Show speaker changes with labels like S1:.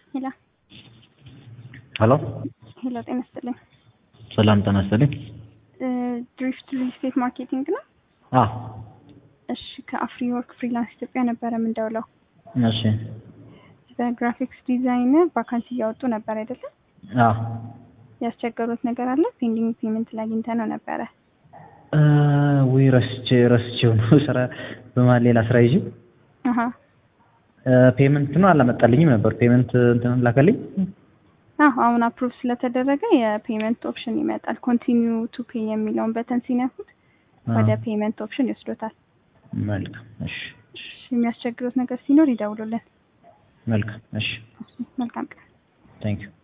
S1: ሄሎ
S2: ሄሎ
S1: ሄሎ፣ ጤና ይስጥልኝ።
S2: ሰላም ጤና ይስጥልኝ።
S1: ድሪፍት ሪል ስቴት ማርኬቲንግ ነው?
S2: አ
S1: እሺ፣ ከአፍሪ ወርክ ፍሪላንስ ኢትዮጵያ ነበረ የምንደውለው።
S2: እሺ
S1: በግራፊክስ ዲዛይን ቫካንሲ እያወጡ ነበር አይደለም?
S2: አ
S1: ያስቸገሩት ነገር አለ? ፔንዲንግ ፔመንት ላይ አግኝተ ነው ነበረ።
S2: እ ወይ ረስቼ ረስቼው ነው ስራ በመሀል ሌላ ስራ ይዤ
S1: አሀ
S2: ፔመንት ነው አላመጣልኝም ነበር። ፔመንት እንትን ላከልኝ።
S1: አዎ አሁን አፕሩቭ ስለተደረገ የፔመንት ኦፕሽን ይመጣል። ኮንቲኒዩ ቱ ፔይ የሚለውን በተን ሲነኩት ወደ ፔመንት ኦፕሽን ይወስዶታል።
S2: መልካም እሺ፣
S1: እሺ፣ የሚያስቸግሩት ነገር ሲኖር ይደውሉልን።
S2: መልካም እሺ፣
S1: መልካም ቀን።
S2: ታንክ ዩ